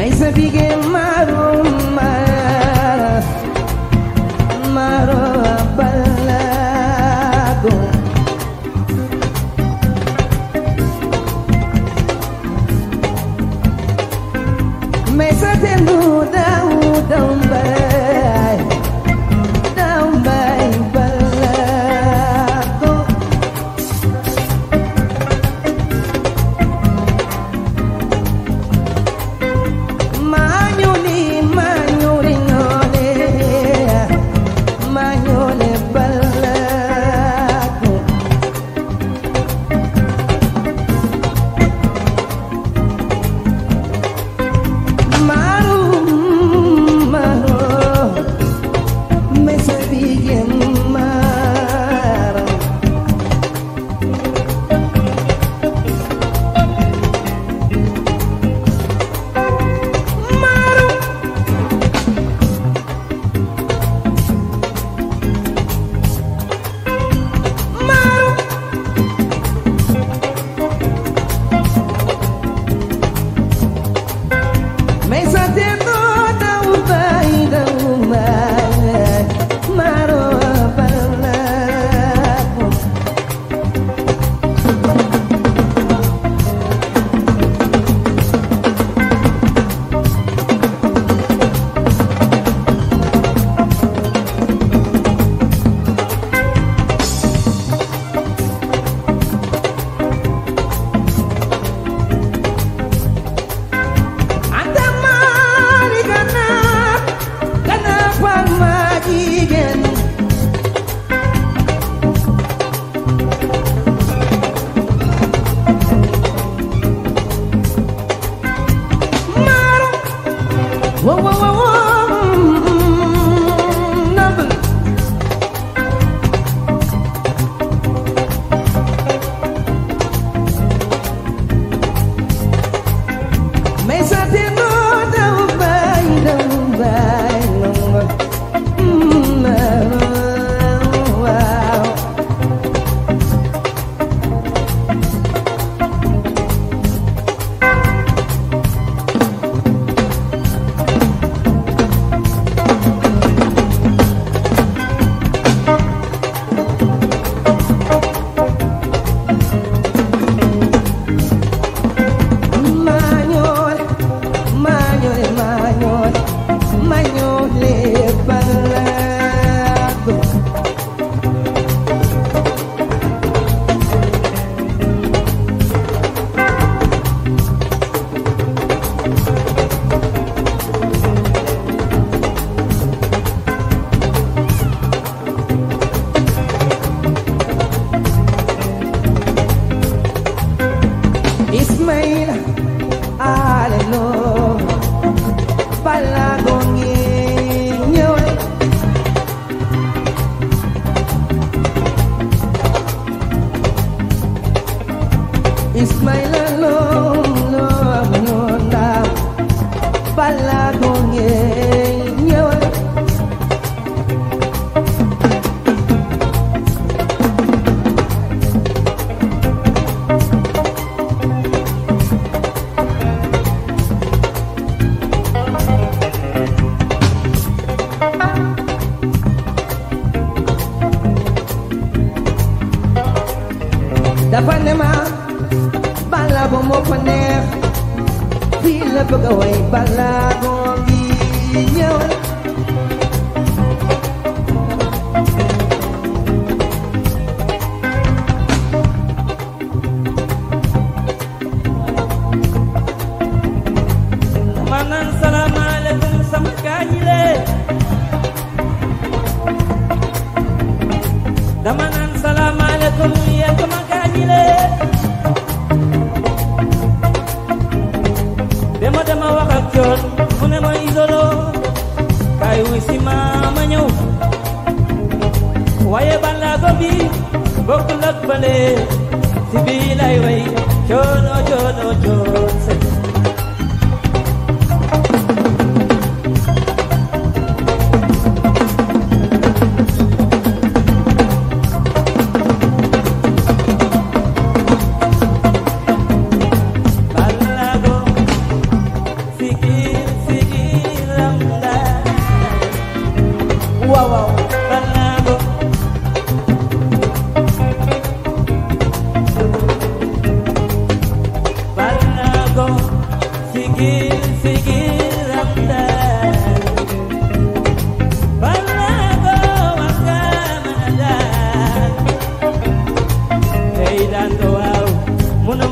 may sa bige maro mara maro balago may sa tendu daw daw bay daw bay balago Manyoli, manyoli, nyole, manyole balago. Maru, maru, me sabía maru. Maru. Maru. Me satiendo da umbai da umbai Maro balago Anda mari gana gana pamajigen Maro wo wo wo wo Nabel Me satiendo da umbai da umbai Wow Mañol, mañol, mañol, mañol le balago. Ismail Alelo Palagong inyoy Ismail Alelo Manonda Palagong inyoy dafa ne ma balaago moo ko neex fii la bëgg a way balaago ngi ñëw manan salaamaaleykum sama gaañi le dama naan salaamaaleykum yéen sama gaañi le dama dama wax ak coon mu ne ma isolo kaay wuy si ma ma ñëw waaye balaago bi bokkul ak bale si bii lay way coono coono coon se Balago, Sikiri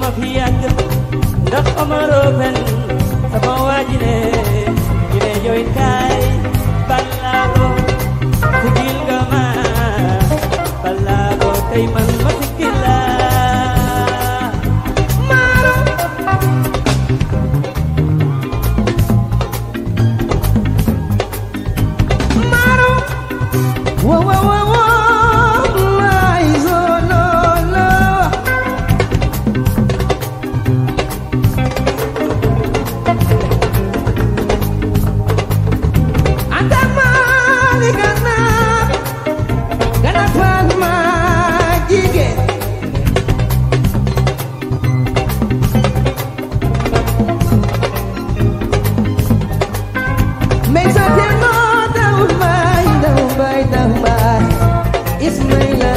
ma fi yàgg ndax Omaro fen sama waaji ne ñu ne yow it kaay balaago sigil nga ma balaago tey man ma sigil la Whoa, whoa, whoa, whoa, my Zololo. Atamali gana, gana pan majige. Makes a demo down by, down by, down by. Ismaila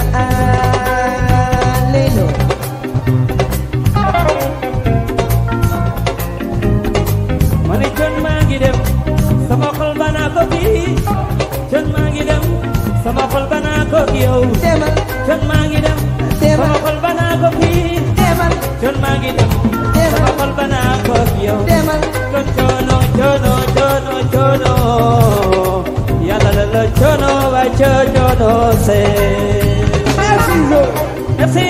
Alelo. ma ne con maa ngi dem sama xol banaa ko kii con maa ngi dem sama xol banaa ko yow Demal, con maa ngi dem sama xol banaa ko kii demal, con maa ngi dem sama xol banaa ko yow demal. con coono coono coono coono yàlla la la coono waay coo coono see Merci, Zo. merci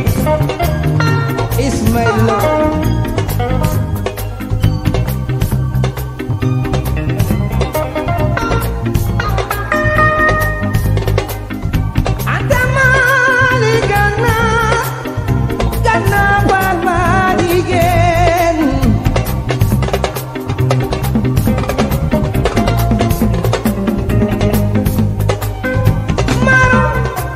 Ismaila. Atamali gana, gana pan majigen. Maro,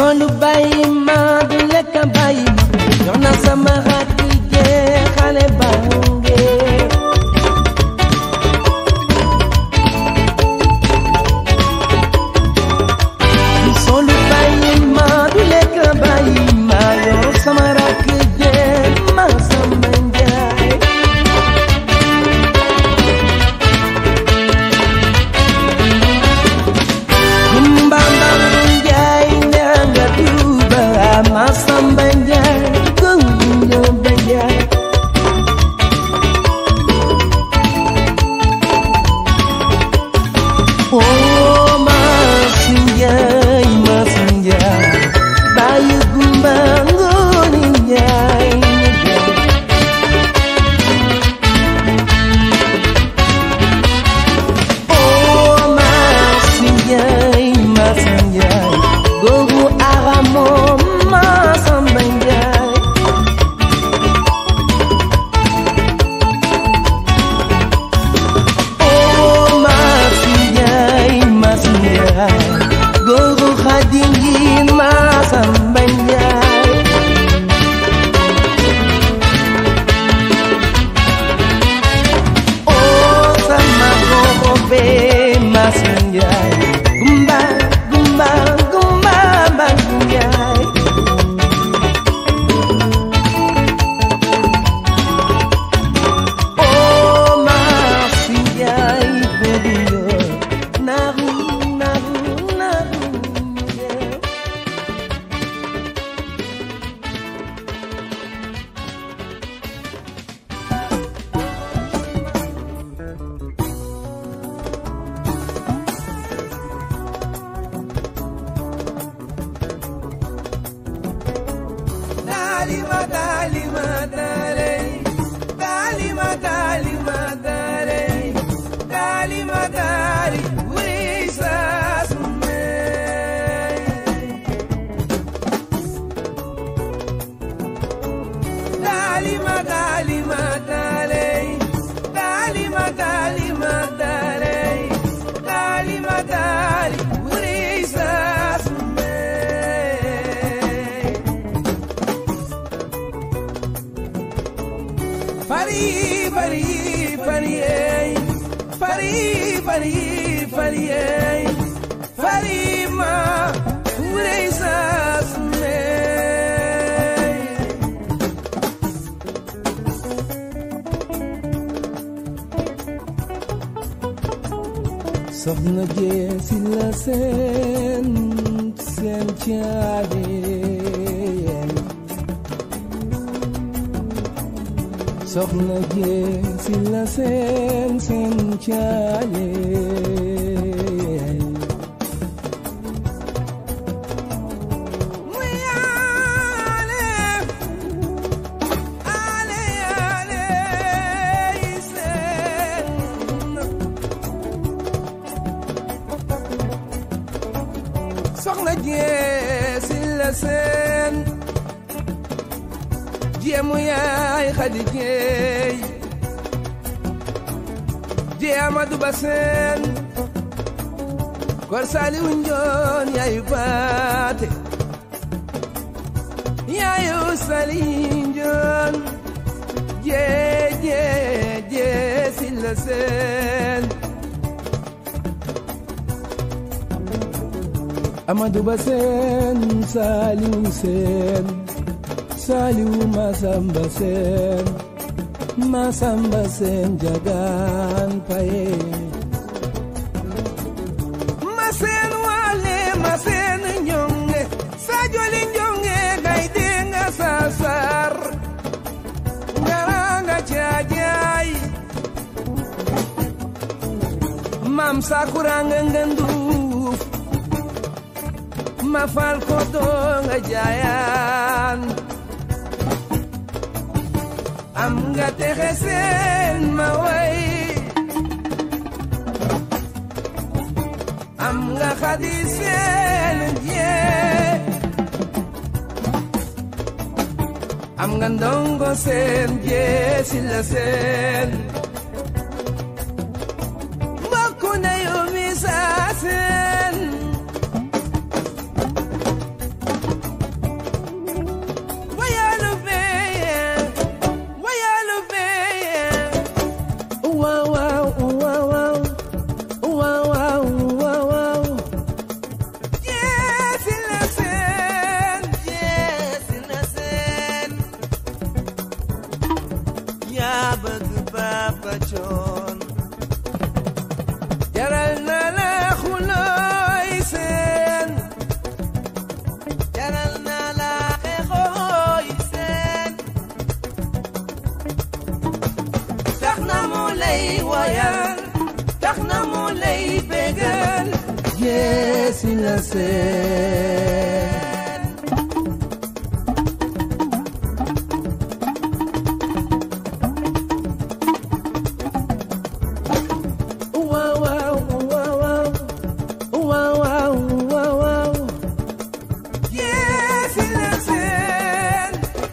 solu bàyyi ma du lekk bàyyi ma jox na sama rakk jee xale bange solu bàyyi ma du lekk bàyyi ma yor sama rakk jee ma sama njaay Kumbambang Njaay ñanga Tuuba Masamba Njaay Gunjo Njaay Oh Masi Njaay Masi Njaay Bayu Gumba Ngooni Njaay Oh Masi Njaay Masi Njaay Googu aramo Masamba Njaay Oh Masi Njaay Masi Njaay Googu Xadingi Masamba Njaay Oh sama koko be Masnjay Gumba gumba gumba Masnjay Oh Masnjay Bedio Naru naru naru yeah. Dalima dalima dalay Dalima dalima dalay Dalima dali Wisa sumay Dalima dalima dalay Dalima dalima dalay Dalima dali Wisa sumay Fari, fari, fari, ey. fari, fari, fari, ey. fari ma, urey sasume. Soxna jee si la seen seen caade Soxna jee si la seen seen caade Muy ale, ale, ale, isen. soxna jee si la seen jéemu yaay xadi jeey jee amadu ba seen kor saaliwu njoon yaayu baate yaayu sali njoon jee jee jee si la seen Amadou Ba seen Saliou seen Saliou Masamba seen Masamba seen jagaan paye Maseen wale maseen ñonge sajoli ñonge gay denga sasar ngaranga cajaay mam sakuranga ngenduuf ma fal ko donga jaayan am nga texe seen ma way am nga xadi seen jee am nga ndongo seen jee si la seen mbokku ndeyu mi saa seen la seen waaw waaw waaw waaw waaw waaw waaw waaw Yes, la seen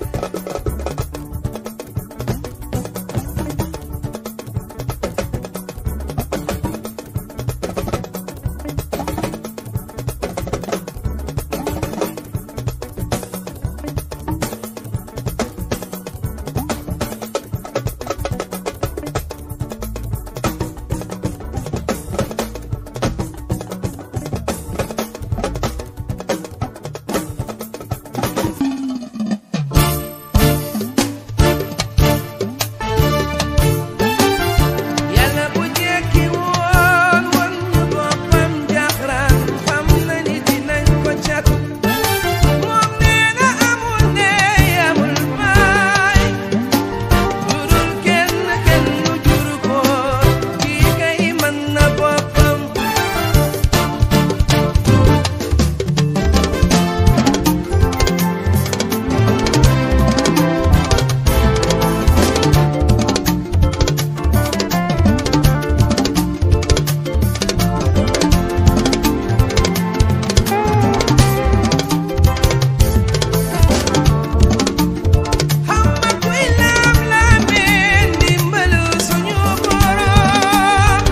yàlla bu jekki woon woon ñu boppam jaxran xam na ni dinañ ko cat moom nee na amul ndey amul baay jurul kenn kenn nu juru ko kii kay mën na boppam xam nga kuy laam laamee ndimbalu suñu borom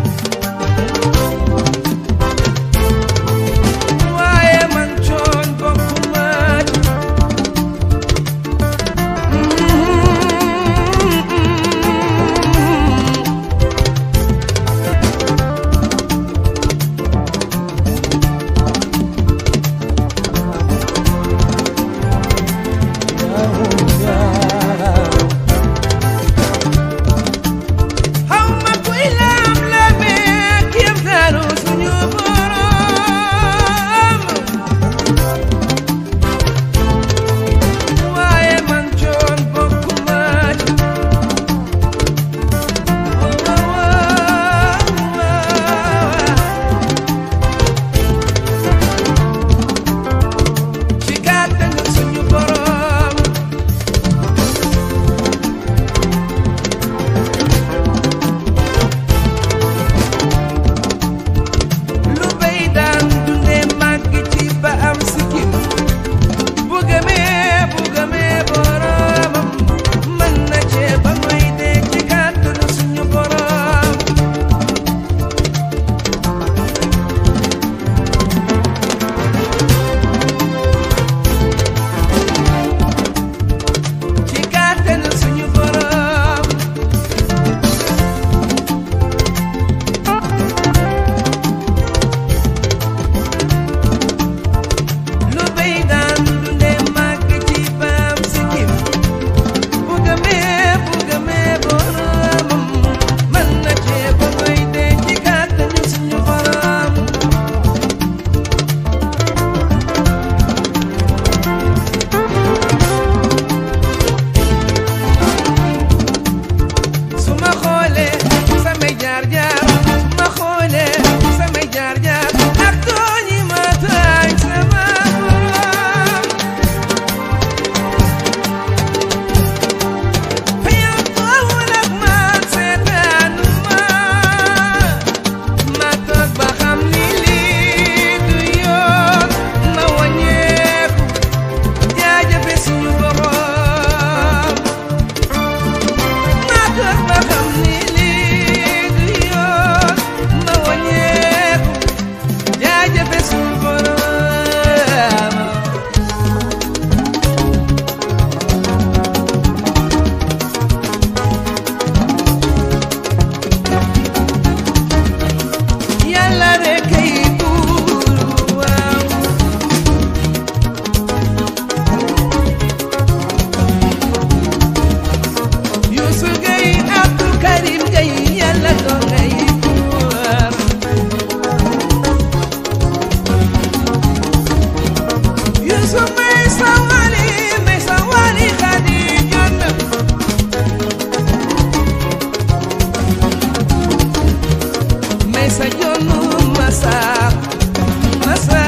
waaye man coon bokkuma ci xaw ma kuy laam laamee kéemtaanu suñu borom waaye man coon bokkuma ci ci kàttanu suñu borom lu bay daan dundee màgg ci ba am sikkim bu gëmee bu gëmee boromam mën na cee ba muy dee ci kàttanu suñu borom ci kàttanu suñu borom lu bay daan dundee màgg ci baam sikkim bu gëmee bu gëmee boromam mën na cee ba muy dee ci kàttanu suñu borom su ma xoolee samay jaar jaar su ma xoolee samay jaar jaar ak tooñi ma tooñ sama borom fa yow toowul ak man seetaanu ma ma toog ba xam ni lii du yoon ma wàññeeku jaajëfe suñu borom ma toog ba xam ni lii du yoon ma wàññeeku jaajëfe suñu borom yàlla rek kay buur waaw Youssou Gueye Abdou Karim Gueye yàlla doon ngay buur Youssou may sa wali may sa wali xadi jot na may sa jonnu masa masa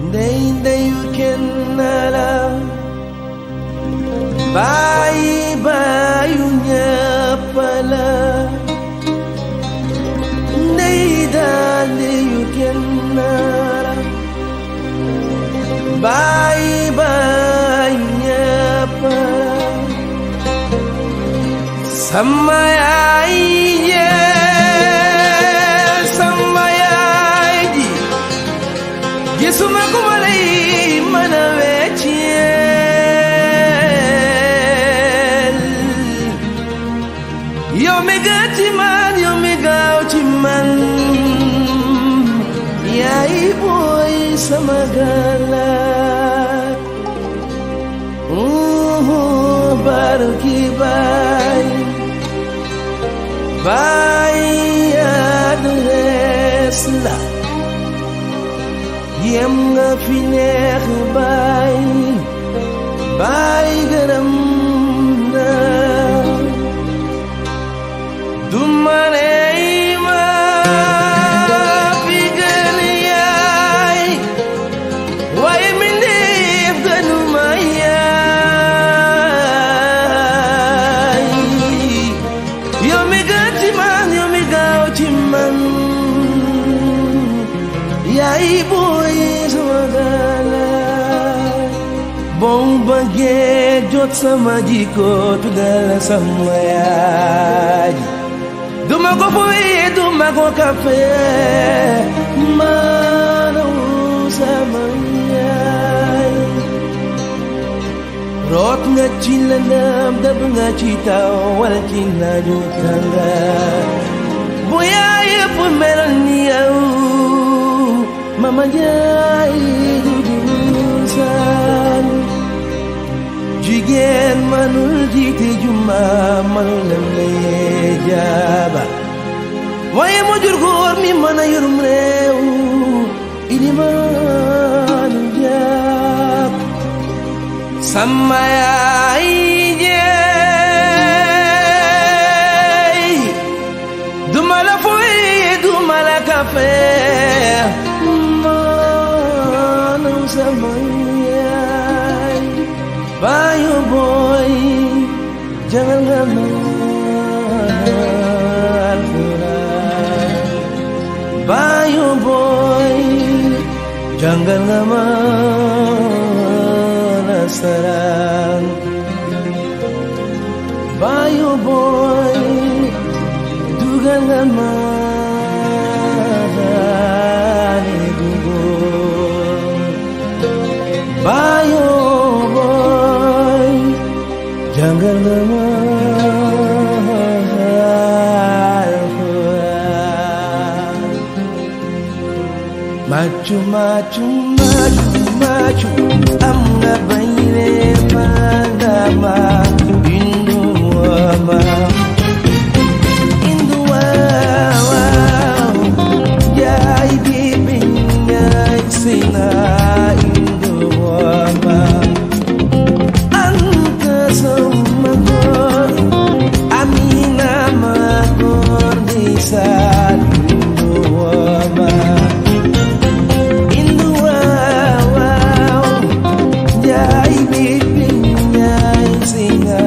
ndey ndeyu kenn la bàyyi bàyyu ñëpp la ndey daal ndeyu kenn la bàyyi bàyyu ñëpp la sama yaay yee sama yaay ji gisuma ku ma lay mën a wecceel yow mi gën ci man yow mi gaaw ci man yaay booy sama galaat barki baay baay adres la yem nga fi neex baay baay gërëm na du ma ney ma fi gën yaay waaye mi neef gënu ma yaay yow mi gën ci man yow mi gaaw ci man yaay booy sama galaay boo bëggee jot sama jikko tuddal sama yaay duma ko fuye duma ko kafe maanaam sama yaay root nga ci lëndëm dëbb nga ci taw wala ci naaju tànga bu yaay yëpp meloon ni yow mama jaay du saan jigéen manul jiite juma manul lemlee jaaba waaye mu jur góor mi mën a yorum réew ilimaanu jaab sama yaay jeey duma la fuy duma la kafe maanaam sama yaay baayu booy jangal nga ma alxuraan baayu booy jangal nga ma nasaraan baayu booy dugal nga ma Bayo boy, jangan lemah Macu macu macu macu am nga bayre magama indu ama indu wa jai bibi nyai sina indu ama anta sama gor amina magor disa indu ama indu wa jai bibi nyai sina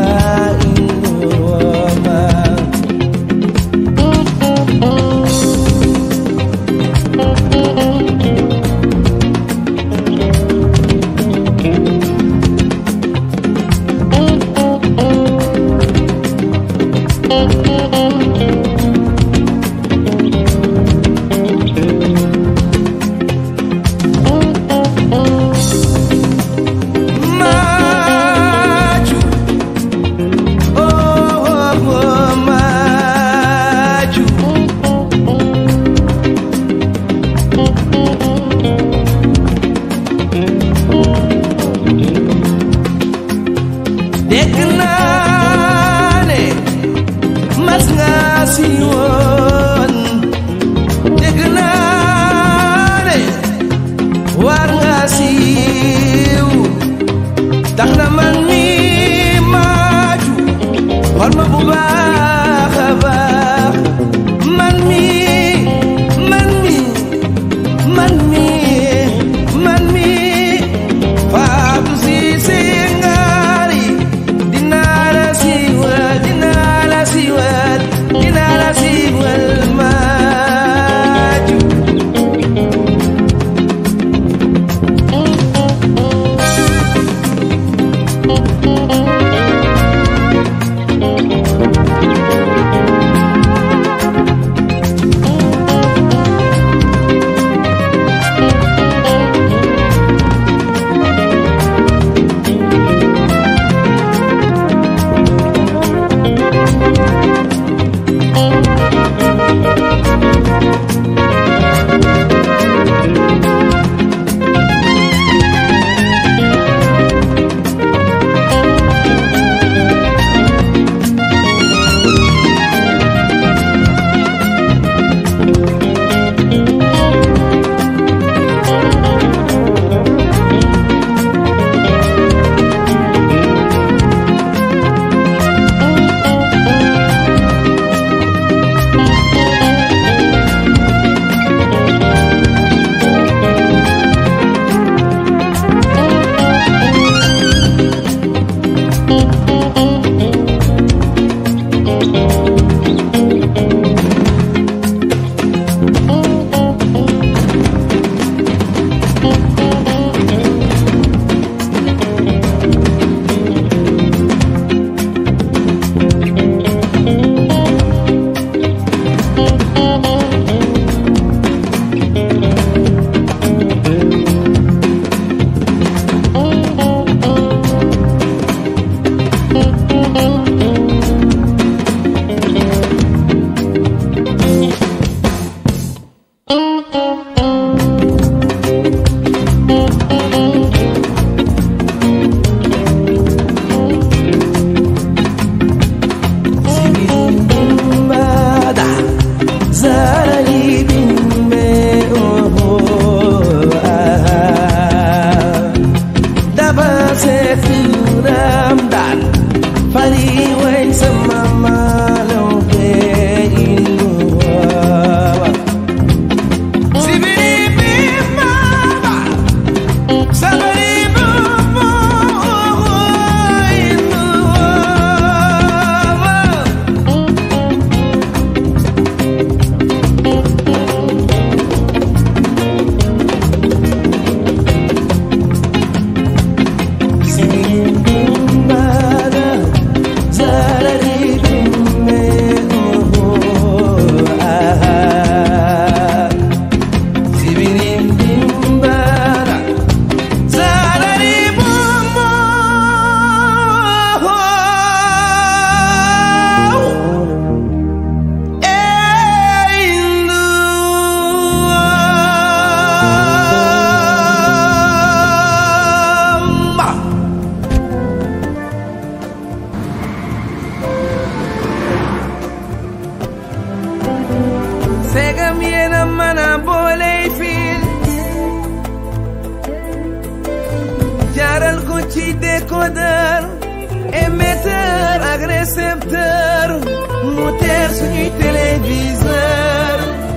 ci décodeur émetteur ak récepteur mu teer suñuy téléviseur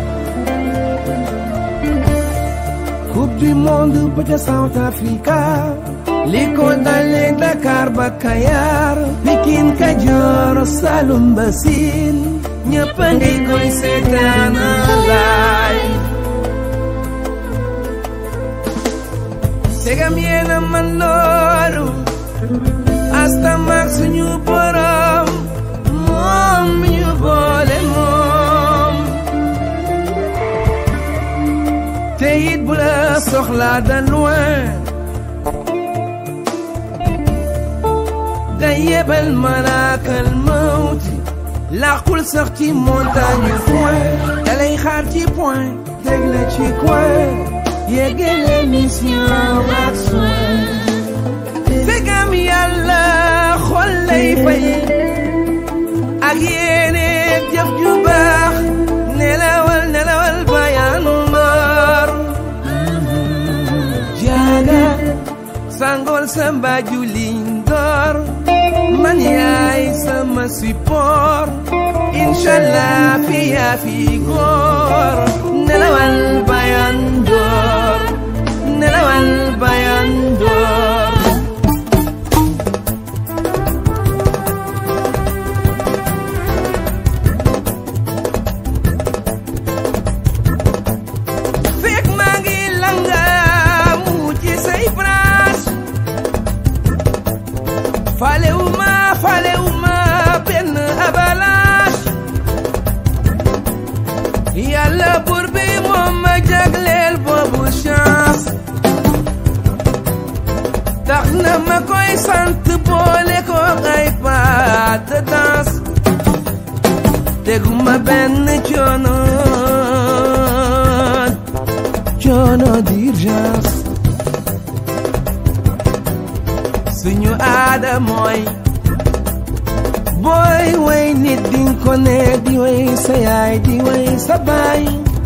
coupe du monde ba ca South Africa li ko dalee Dakar ba Kayar Pikine Kajoor Saloum ba Siin ñëpp a ngi koy seetaan live segam yéena man loolu asta maag suñu borom moom mi ñu boole moom te it bu la soxlaa de loin day yebal malaakal mawti làqul sax ci montagne yu point dalay xaar ci point teg la ci coin yeggale mission ak soin fegam yàlla xol lay fay ak yéene jëf ju baax nelawal nelawal bayaanu mbar jaaga sangol sa mbaaju liñ door man yaay sama support inshallah fi yaa fi góor nelawal bayan door nelawal bayan door fekk maa ngi langaamu ci say branche falewuma falewuma benn avalanche yàlla buur bi moom ma jagleel boobu chance tax na ma koy sant boole ko ay pas de danse teguma benn coono coono d'urgence suñu aada mooy booy way nit dinga ko ne di way sa yaay di way sa baay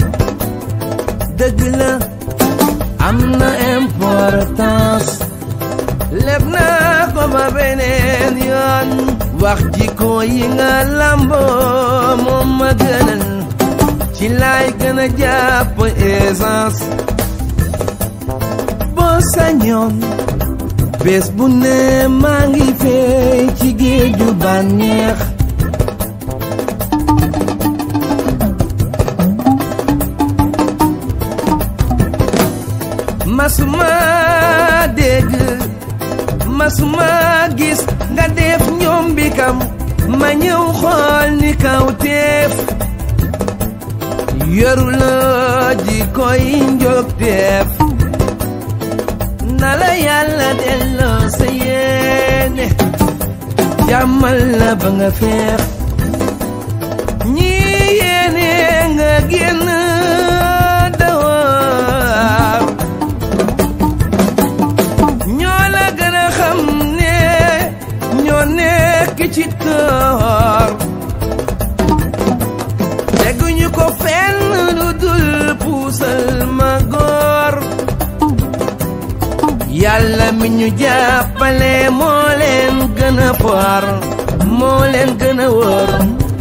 dëgg la am na importance leb naa ko ba beneen yoon wax jikko yi nga lamboo moom ma gënal ci laay gën a jàpp essence boo sañoon bés bu ne maa ngi fey ci géeju bànneex masuma dégg masuma gis nga def ñoom bi kam ma ñëw xool ni kaw teef yoru la ji koy njog teef na la yàlla delloo sa yéene jàmmal la ba nga feex ñi yéene nga génn dawar ñoo la gën a xam ne ñoo nekk ci toor teguñu ko fenn lu dul puusal ma góor yàlla mi ñu jàppale moo leen gën a foor moo leen gën a wóor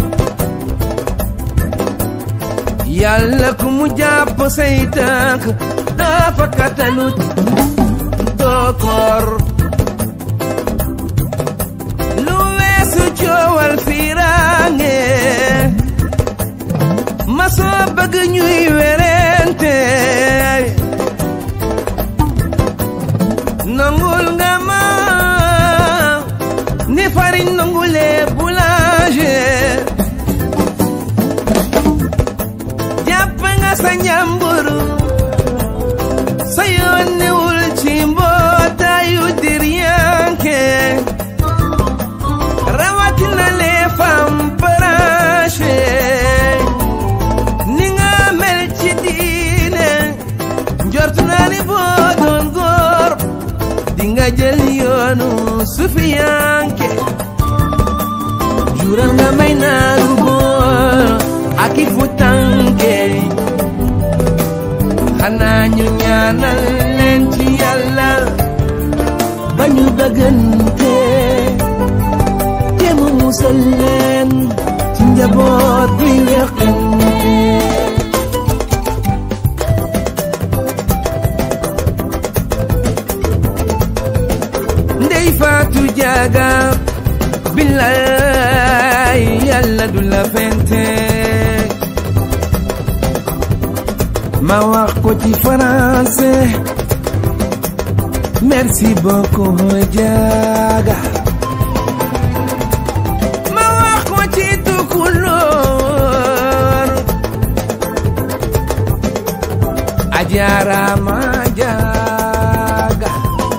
yàlla ku mu jàpp say tànk dafa katalut doo koor lu weesu coowal fiiraange ma soo bëgg ñuy werente nangul nga ma ni fariñ nangulee boulanger jàpp nga sa njàmburu sa yoon newul ci mbootaayu diryanke rawatina les femmes branchées ni nga mel ci diine njort naa ni boo doon góor di nga jël yoonu sufiyanke jural nga may naaru góor ak i fu tànke xanaa ñu ñaanal leen ci yàlla ba ñu bëggante te mu musal leen ci njaboot bi weqante ndey faatu jaaga billaay yàlla du la fente ma wax ko ci français merci beaucoup jaaga ma wax ko ci tukulóor ajaaraama jaaga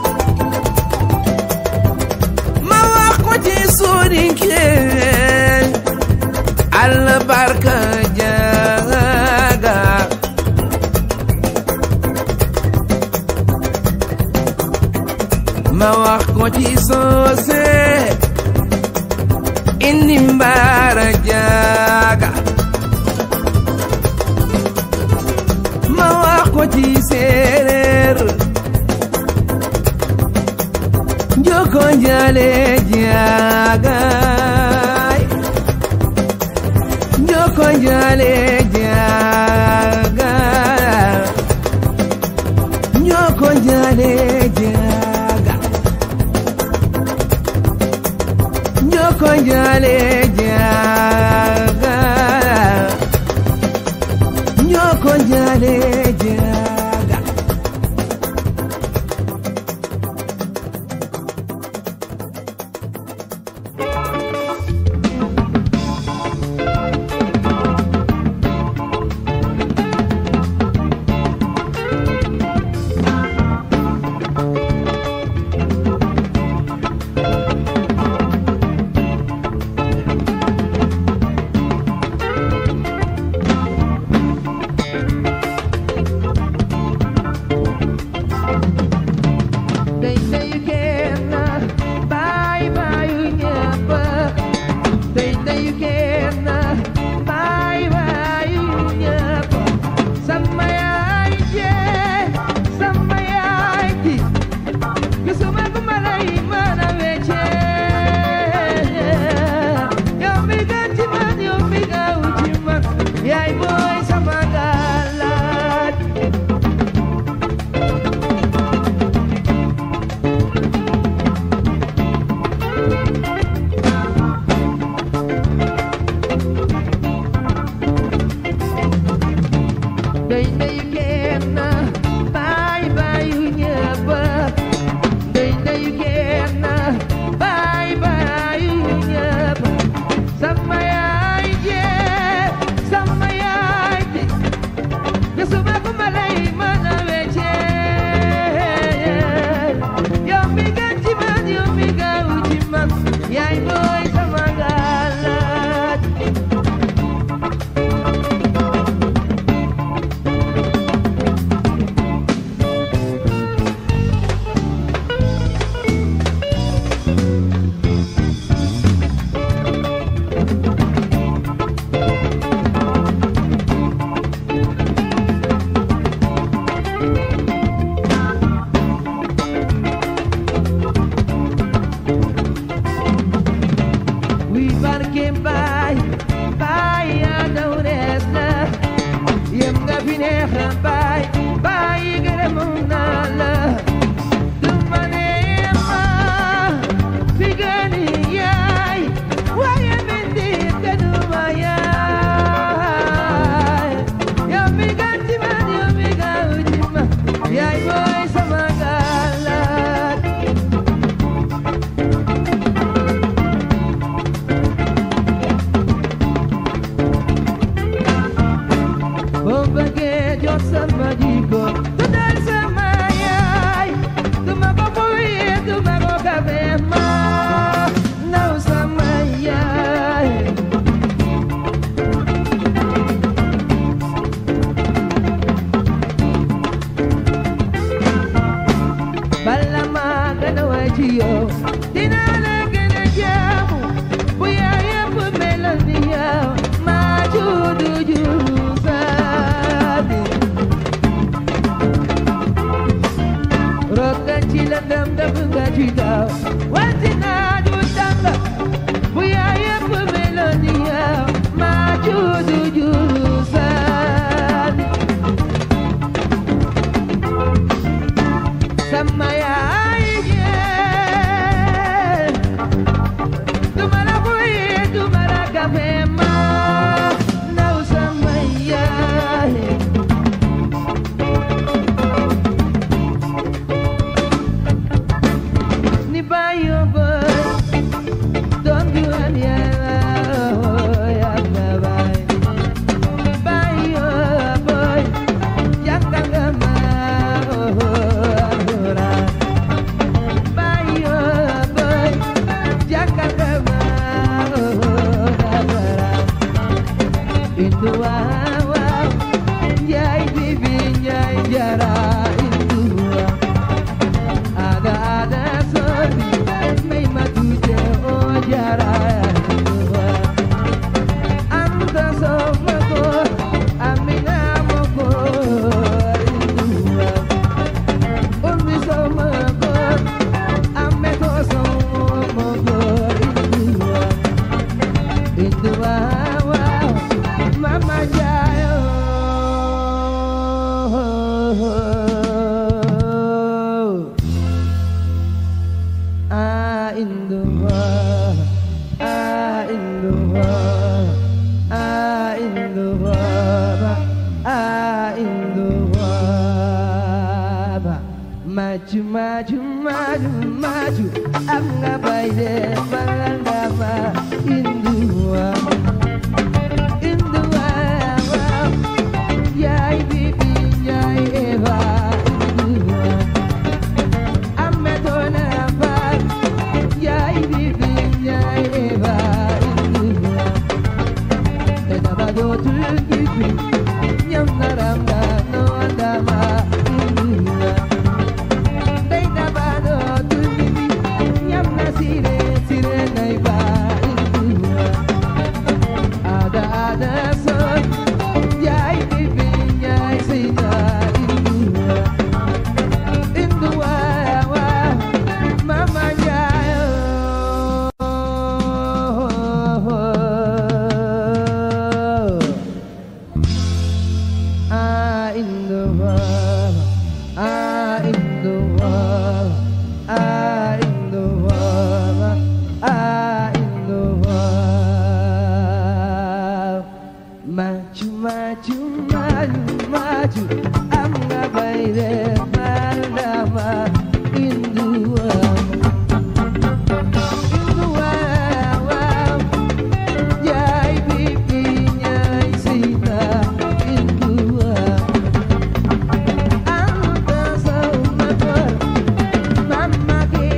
ma wax ko ci soninkel allah barka jaaga ma wax ko ci soose indi mbaara jaaga ma wax ko ci séeréer njoko njale jaagaay njoko njale jaaga njoko njale jaaga njoko njale jaaga njoko njale jaaga Day day kenn baay baayu ñëpp day day kenn baay baayu ñëpp sama yaay jee sama yaay ji gisuma ku ma lay mën a weccee yow mi gën ci man yow mi gaaw ci man yaay booy sama galaat day day kenn baay baayu ñëpp day day kenn baay baayu ñëpp sama yaay jee sama yaay ji gisuma ku ma lay mën a weccee yow mi gën ci man yow mi gaaw ci man yaay booy sama galaat wi barke baay baay yaa daw rees na yem nga fi neex baay baay gërëm naa la du ma neema fi gëni yaay waaye bindi te du ma yaay yow mi gën ci man yow mi gaaw ci man yaay booy sama galaat boo bëggee jot sama jikko tuddal sama yaay du ma ko fuyee du ma ko kafe ma naw sama yaay bala ma gën a way ci yow dinaa la gën a jaamu bu yaay yëpp meloon ni yow maa juddu juddu saadi rokkan ci la lëndëm dëpp nga ci daw wanti naaj wu tàng bu yaa yëpp meloon ni yow maa juddu juru saani sama yaay jee duma la buy duma la kafe ma naw sama yaay ni bayo boy don't you want ya ya bay bayo boy yakanga ma ora bayo boy yakanga ma ora itu wa yai bibi yai jara itu wa ada ada sorbi mai matuje o jara anta sama ko amina mo ko indua ummi sama ko amme ko sama ko indua indua wow mama jayo Ah, in the world, ah, in the world, ah, in the world, ah, in the world. Maju, maju, maju, maju, am nga baide balangama in the world, in the world, yai bibi, yai eva, in the world. Ametona bag, yai bibi, yai eva, indua. Eda bado tu bibi, nyam naramba no andama, indua. Eda bado tu bibi, nyam nasire, sire naiba, indua. Ada ada son, yai bibi, yai sina, indua. In the wild, Mama Jayo. Ah, in the world, ah, in the world, ah, in the world, ah, in the world. Maju, maju, maju, maju, am nga baile malama in the world. In the world, yai bibi, yai sita, in the world. Anta sama kor, mama ke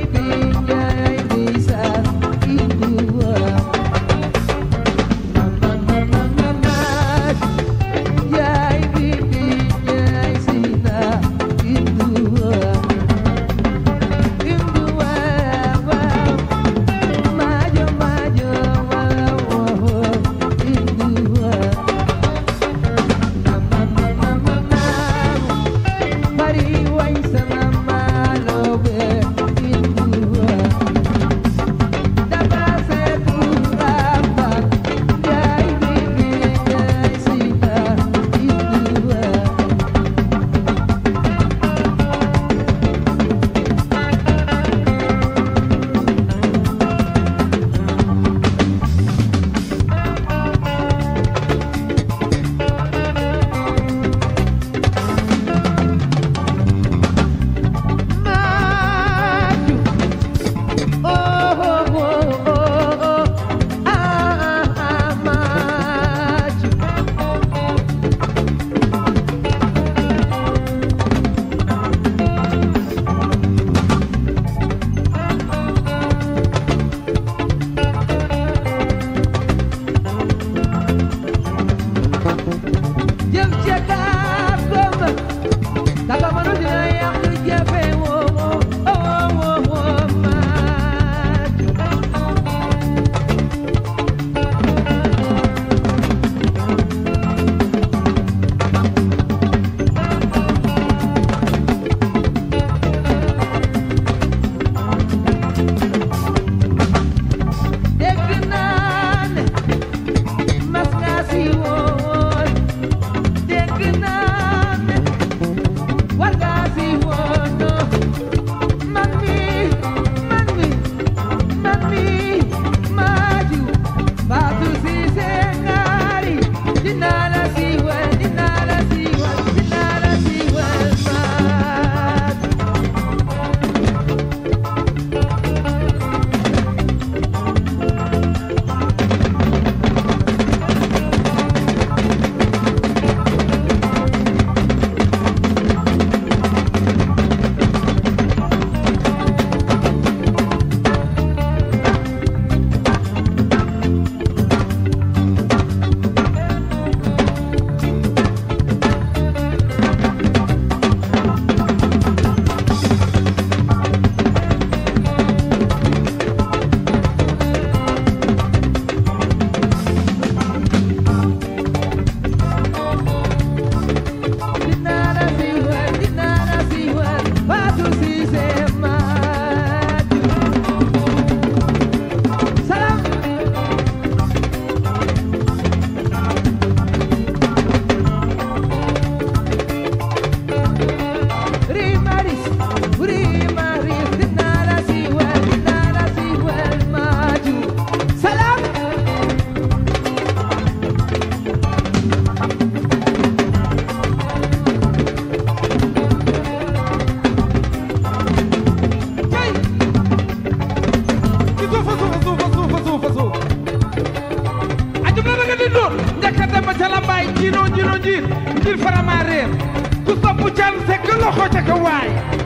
leen ku sopp can sekk loxo ca ka waay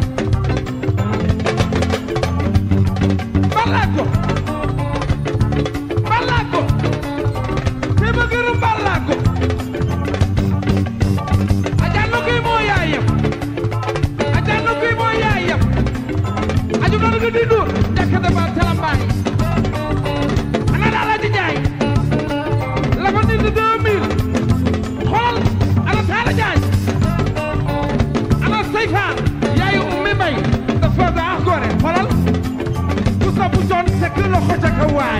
balaago balaago te ma gërëm balaago ajanno kuy moo yaayam ajanno kuy moo yaayam aju noonu nga di dur njëkk dama talambaay ana daal aji jaay la fa nit deux mille xool ana taala jaay ana sayfaan yaayu ummi mbay dafa baax gore xoolal ku sabu jon sekk loxo ca ka waay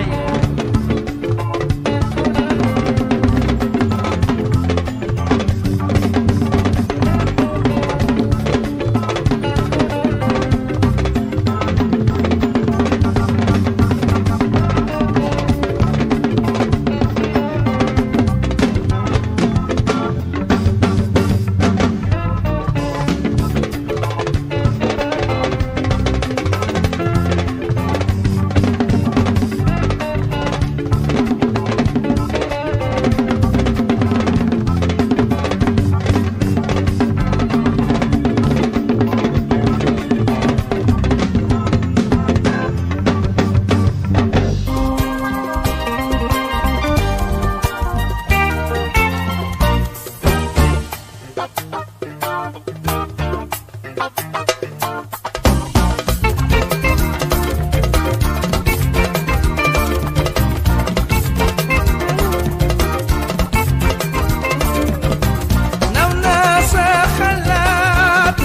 naw naa sa xalaat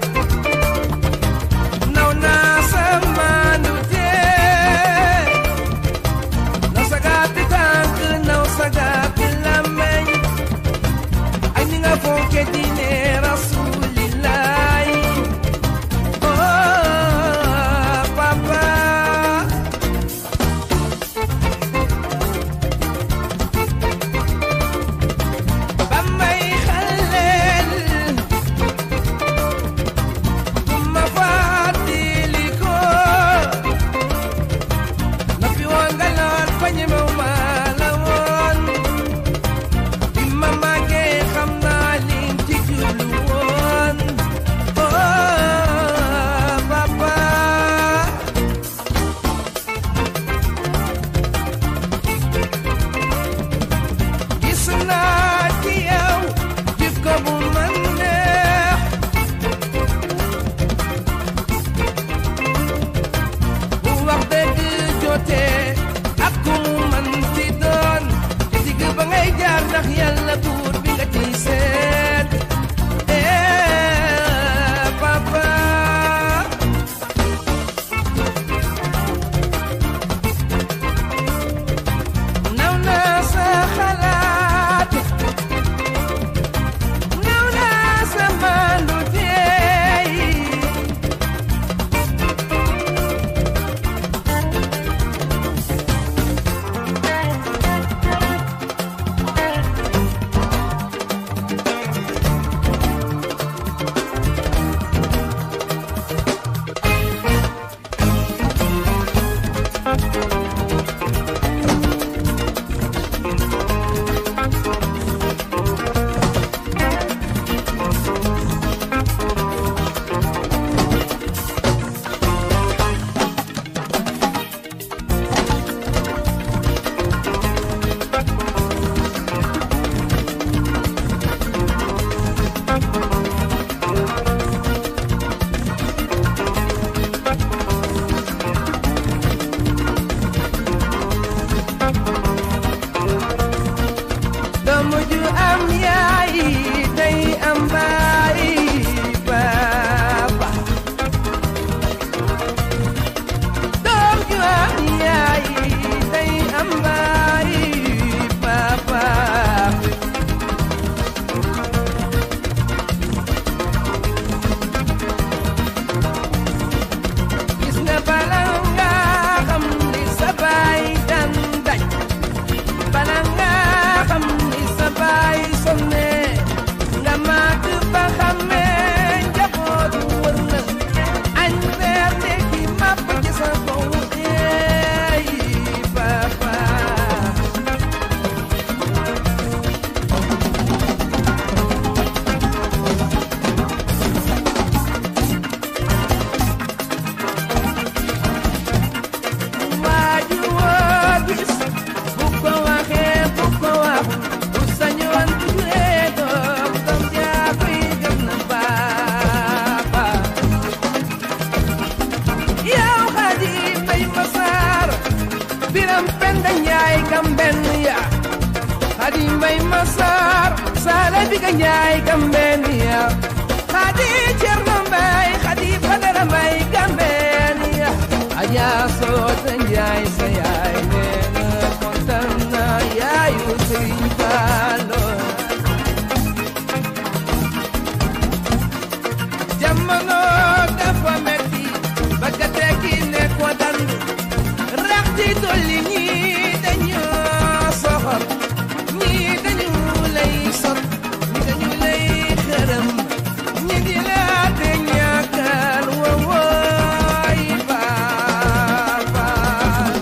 naw naa sa maandute naw sa gàtti tànk naw sa gàtti làmmeñ ak ni nga fonke diine rasulillahi oh Xadi Mbay Masar Sala Biga Njaay Gambenia Xadi Cerno Mbay Xadi Badara Mbay Gambenia Aja Soota Njaay sa yaay neena kontaan na yaayu Sëriñ Fallu jamono dafa metti bëgg a tekki ne ko dandu rax ci dolli ñii dañu soxor ñii dañu lay sot ñii dañu lay xërëm ñii di la te ñàkkal wowooy baal baal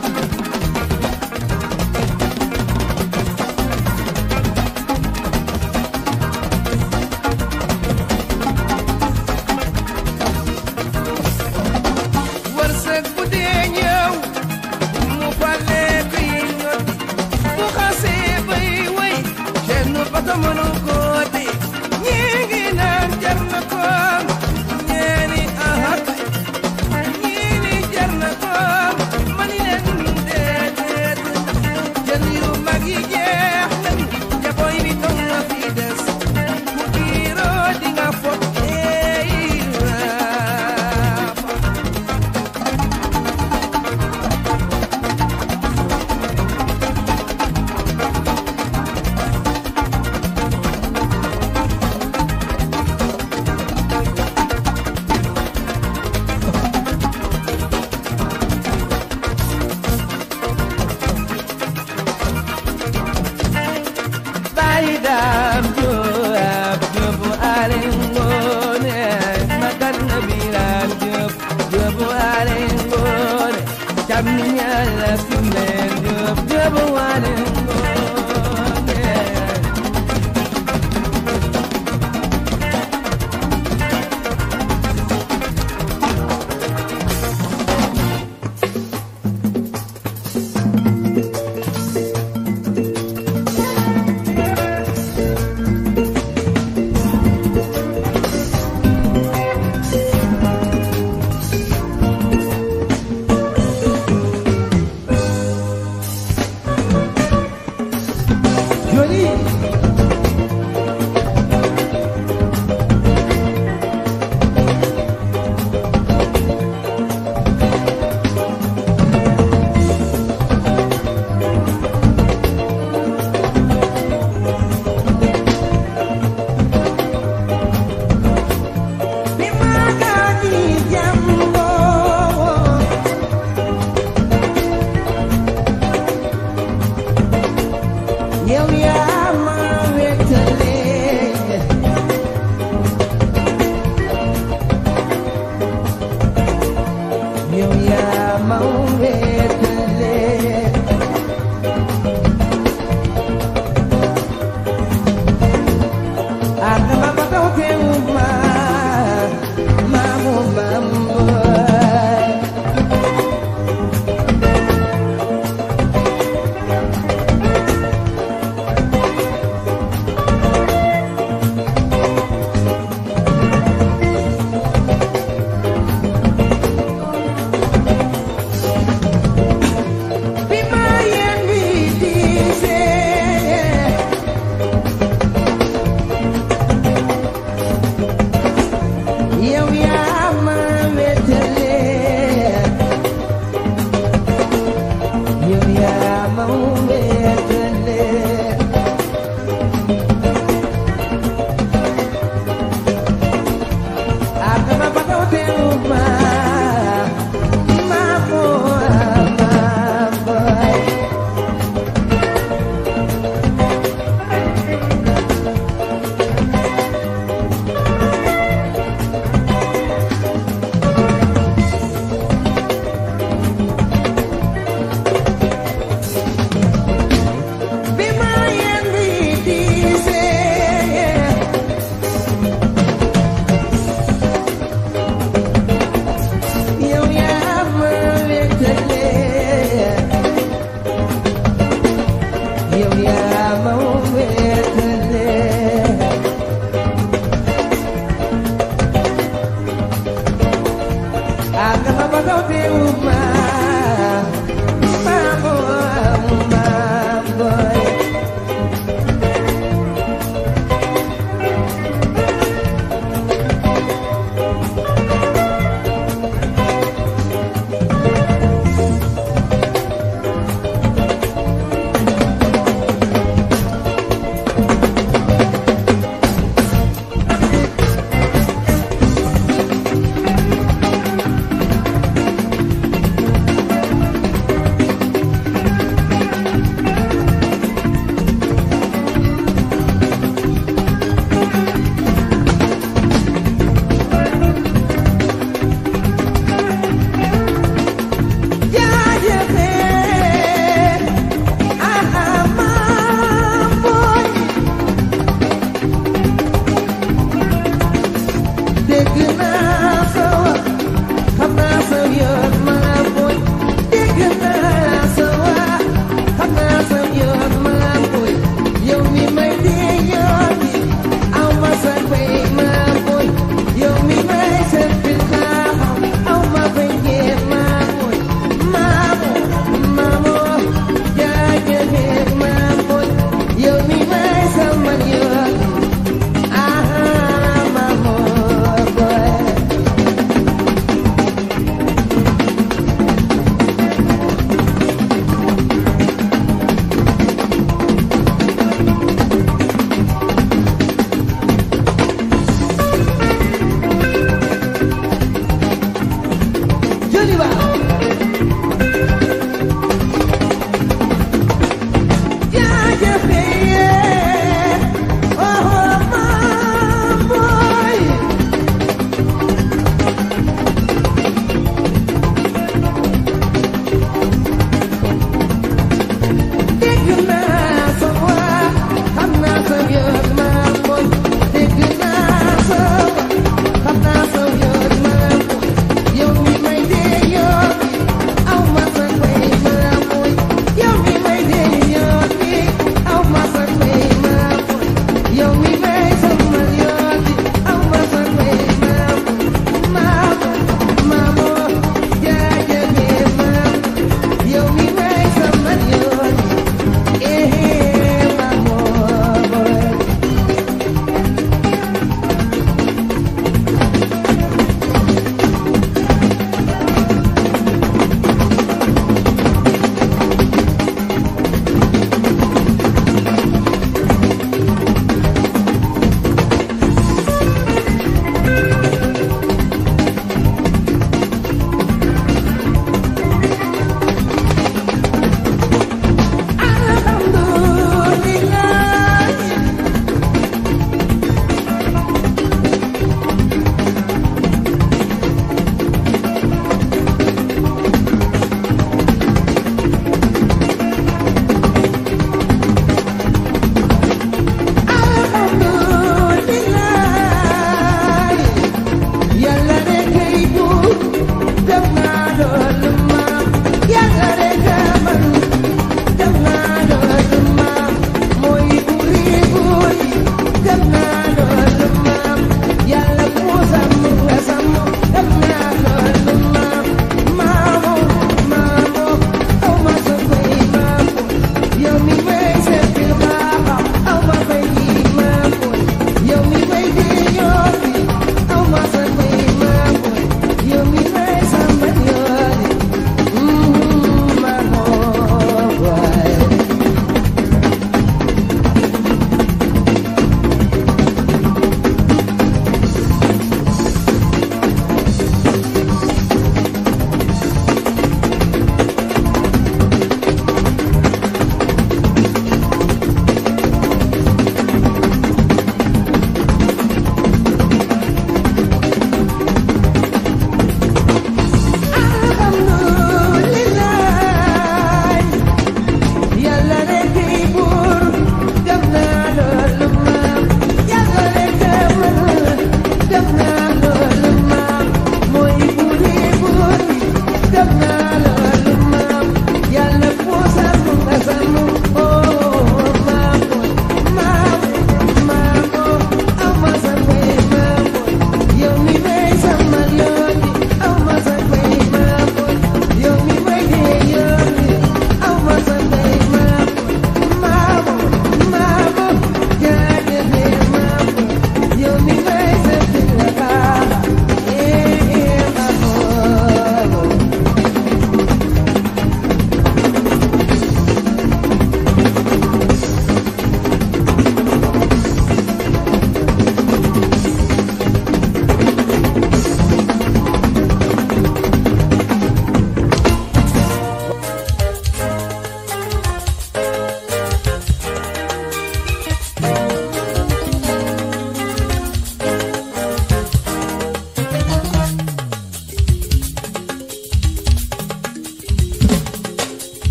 wërsëg bu dee ñëw mu fale kuy ñot bu xasee bay way kenn bata mënu ko di ñii ngi naan jar na ko ñeeni ahak ñii ni jar na ko mani leen déedéet jën yu mag yi jeex nañu jaboy bi dong nga fi des ku kiiroo di nga fot eey raap Baidam Joab Jobu Alengone Makan Nabilan Job Jobu Alengone Jamnya la Kumen Job Jobu Alengone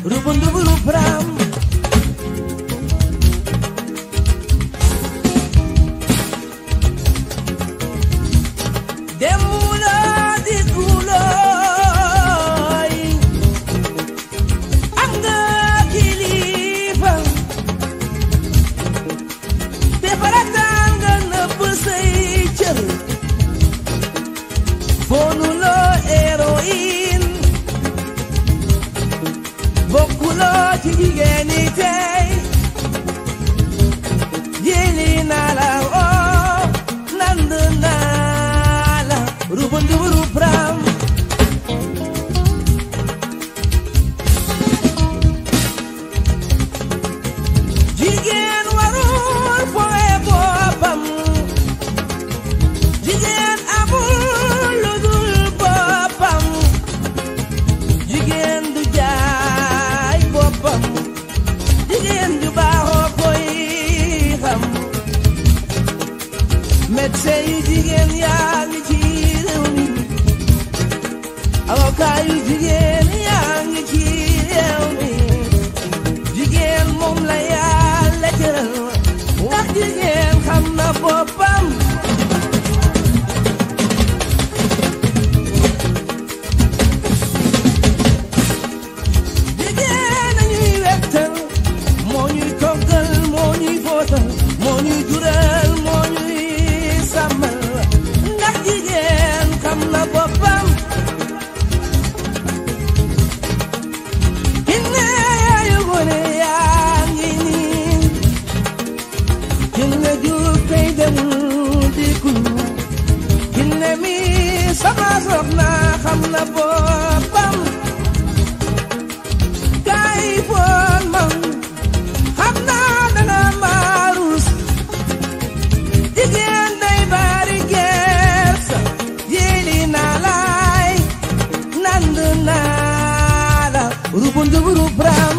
rubunduburu pram Demula di kuloy Am nga kilifa Te farataal nga nëbb say cër Fonuloo héroïne Bokkuloo ci jigéen ñi tey Jëli naa la oo nand naa la rubunduburu pram jigéen warul fooye boppam jigéen amul lu dul boppam jigéen du jaay boppam jigéen ju baaxoo koy xam médecin yu jigéen yaa ngi ci réew mi avocat yu jigéen yaa ngi ci réew mi jigéen moom la yàlla jëral ndax jigéen xam na boppam jigéen a ñuy wettal moo ñuy toggal moo ñuy fóotal moo ñuy jural moo ñuy sàmmal ndax jigéen xam na boppam kinne yaayu gone yaa ngi nii kinne jur kay demul dikul kinne mi sama soxna xam na boppam kay foon man xam naa danga maarus jigéen day bari gersa jëli naa laay nand naa la rubunduburu bram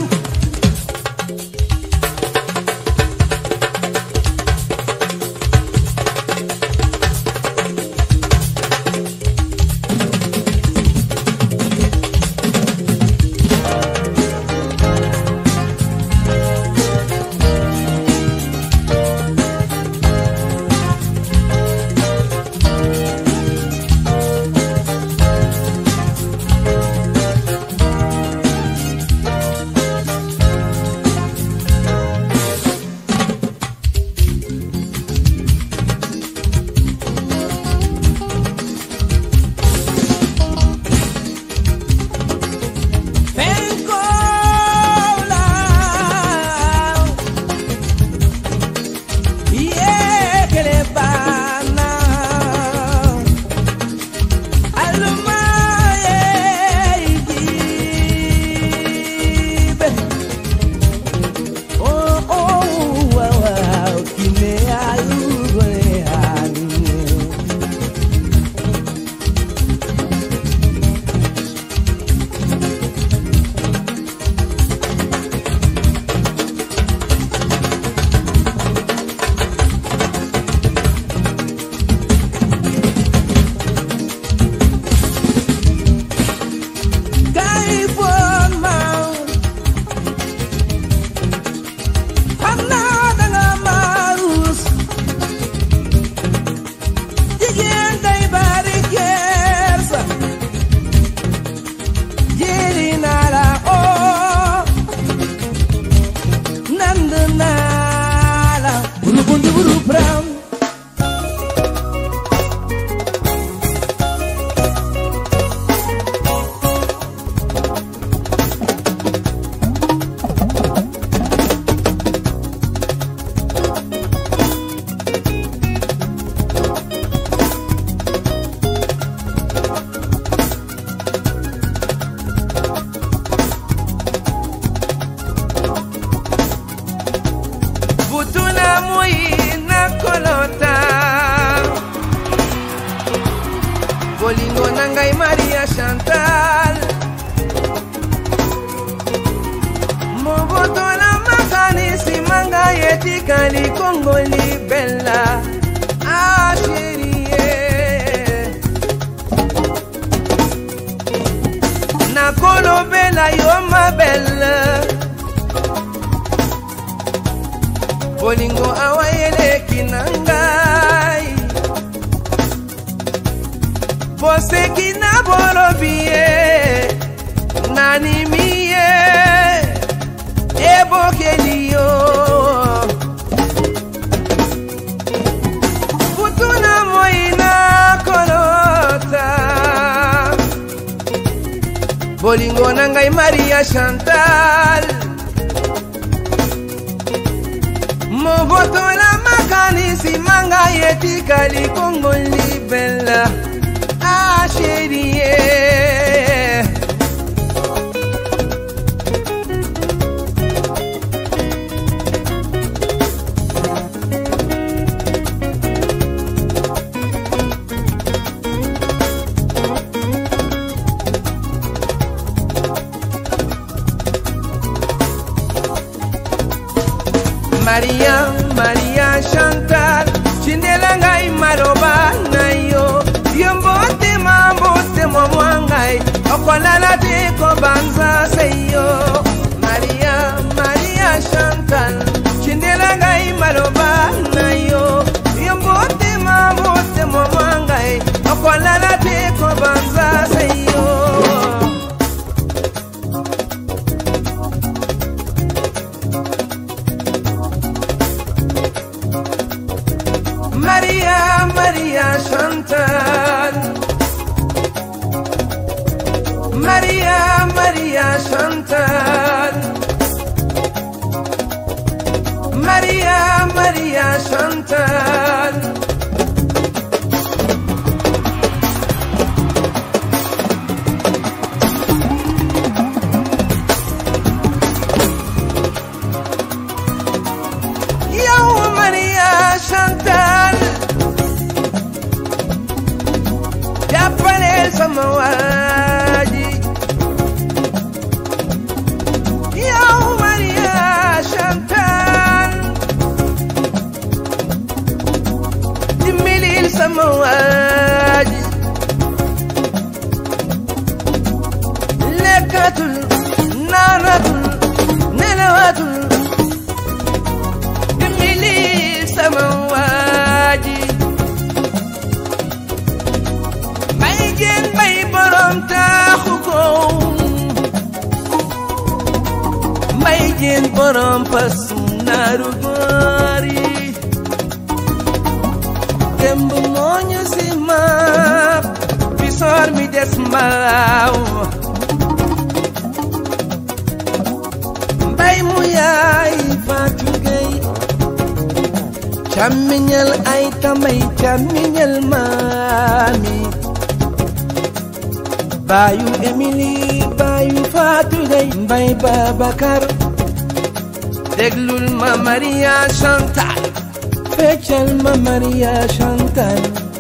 bolingo na ngai maria chantal moboto na makanisi manga etikali kongo libela asherie nakolobe Pamela you're my belle bolingo awayeleki na ngai poseki na bolobi ye nanimi ye ebokeli yo kutuna moi na kolota bolingo na ngai maria chantal mobotola makanisi manga etikali kongo libela asherie maria maria chantal tindela ngai maloba na yo yo mbotema mbotema mwa ngai okolala te kobanza se yo maria maria chantal tindela ngai maloba na yo yo mbotema mbotema mwa ngai okolala te kobanza se yo Maria, Maria Chantal. Maria, Maria Chantal. Maria, Maria Chantal. Yo, Maria Chantal. jàppale sama waaji yow Maria Chantal dimbalil sama waaji lekkatul naanatul nelawatul dimbalil sama waaji may jeen may borom taaxu ko may jeen borom pasum naaru góor yi démb moo ñu si maap bi soor mi des mbaaw mbay mu yaay Fatou Gueye càmmiñal ay tamay càmmiñal maami baayu Emily baayu Fatou Gueye mbay Babacar déglul ma Maria Chantal feccal ma Maria Chantal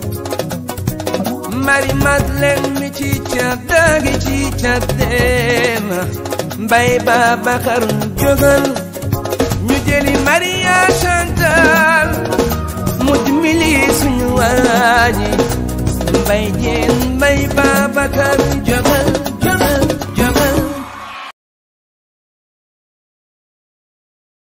Mari Madeleine mi ci caddaagi ci caddeema mbay Babacar jógal ñu jëli Maria Chantal mu dimbali suñu waaji mbay jeen mbay Babacar jógal